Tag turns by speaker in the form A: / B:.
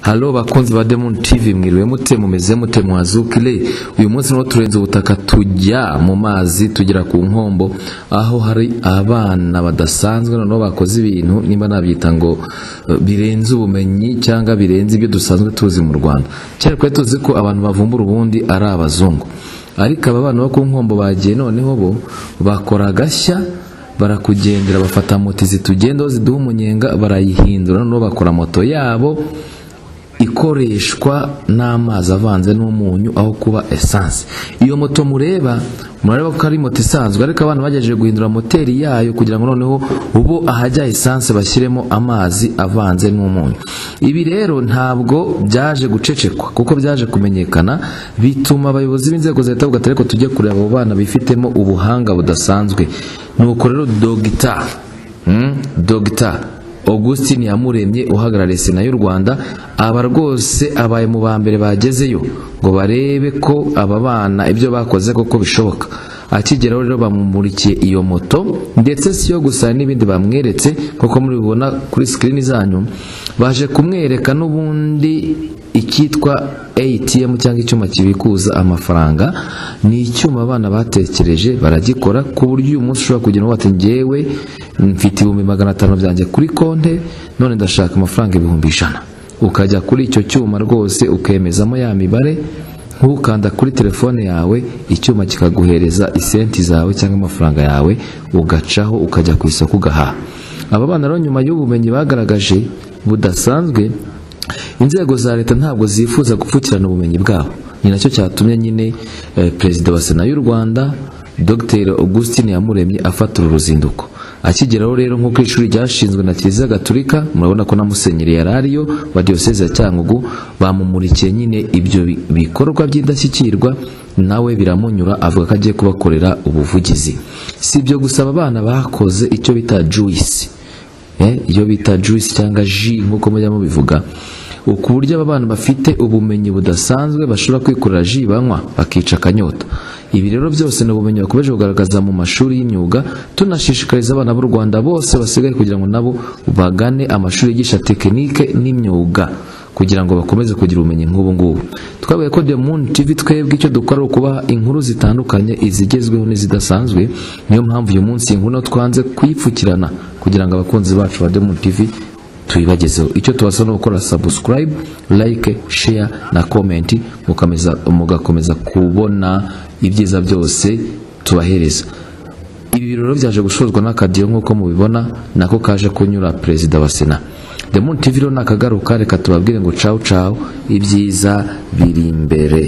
A: halo bakunzi ba Diamond TV mwiriwe mute mumeze mute mwazukire uyu munsi niho turenze ubutaka tujya mu mazi tugera ku nkombo aho hari abana badasanzwe noneho bakoze ibintu nimba nabyita ngo eh, birenze ubumenyi cyangwa birenze ibyo dusanzwe tuzi mu Rwanda cyari twari tuzi ko abantu bavumbura ubundi ari abazungu ariko aba bana bo ku nkombo bagiye noneho bo bakora agashya barakugendera bafata moto zitugendaho ziduha umunyenga barayihindura noneho bakora moto yabo ikoreshwa n'amazi avanze n'umunyu aho kuba esanse iyo moto mureba murareba ko ari moto isanzwe ariko abana bagerageje guhindura moteri yayo kugira ngo noneho ubu ahajya esanse bashyiremo amazi avanze n'umunyu ibi rero ntabwo byaje gucecekwa kuko byaje kumenyekana bituma abayobozi b'inzego za leta bavuga ko tujye kureba abo bana bifitemo ubuhanga budasanzwe nuko rero dogita Mm, Dr. Augustin Yamuremye uhagarariye Sena y'u Rwanda aba rwose abaye mu ba mbere bagezeyo ngo barebe ko aba bana ibyo bakoze koko bishoboka akigeraho rero bamumurikiye iyo moto ndetse si yo gusa hari n'ibindi bamweretse nk'uko muri bibona kuri sikirini zanyu baje kumwereka n'ubundi icyitwa ATM cyangwa icyuma kibikuza amafaranga ni icyuma abana batekereje baragikora ku buryo uyu munsi ushobora kugira ngo ati ngewe mfite ibihumbi magana atanu byanjye kuri konte none ndashaka amafaranga ibihumbi ijana ukajya kuri icyo cyuma rwose ukemezamo ya mibare ntukanda kuri telefone yawe icyuma kikaguhereza isenti zawe cyangwa amafaranga yawe ugacaho ukajya ku isoko ugahaha aba bana rero nyuma y'ubumenyi bagaragaje budasanzwe inzego za leta ntabwo zifuza gupfukirana ubumenyi bwabo ni nacyo cyatumye nyine eh, perezida wa sena y'u rwanda dr augustin yamuremye afata uru ruzinduko akigeraho rero nko ku ishuri ryashinzwe na kiliziya gaturika murabona ko na musenyeri yari ariyo wa diyoseze ya cyangugu bamumurikiye nyine ibyo bi- bikorwa by'indashyikirwa nawe biramunyura avuga ko agiye kubakorera ubuvugizi si ibyo gusa aba bana bakoze icyo bita juice Eh, iyo bita juice cyangga ji nk'uko mujya mubivuga ku buryo aba bana bafite ubumenyi budasanzwe bashobora kwikorera ji banywa bakica akanyota ibi rero byose ni ubumenyi bakomeje kugaragaza mu mashuri y'imyuga tunashishikariza abana b'u rwanda bose basigaye kugira ngo nabo bagane amashuri yigisha tekinike n'imyuga kugira ngo bakomeze kugira ubumenyi nk'ubu ngubu twabaye ko Diamond TV twebwe icyo dukora ari ukubaha inkuru zitandukanye izigezweho n'izidasanzwe niyo mpamvu uyu munsi iyi nkuru nayo twanze kuyipfukirana kugira ngo abakunzi bacu ba Diamond TV tuyibagezeho icyo tubasaba ni gukora subscribe like share na comment mukameza mugakomeza kubona ibyiza byose tubahereza ibi birori byaje gushozwa n'akadiyo nk'uko mubibona nako kaje kunyura perezida wa sena Diamond TV rero nakagaruka reka tubabwire ngo cawu cawu ibyiza biri imbere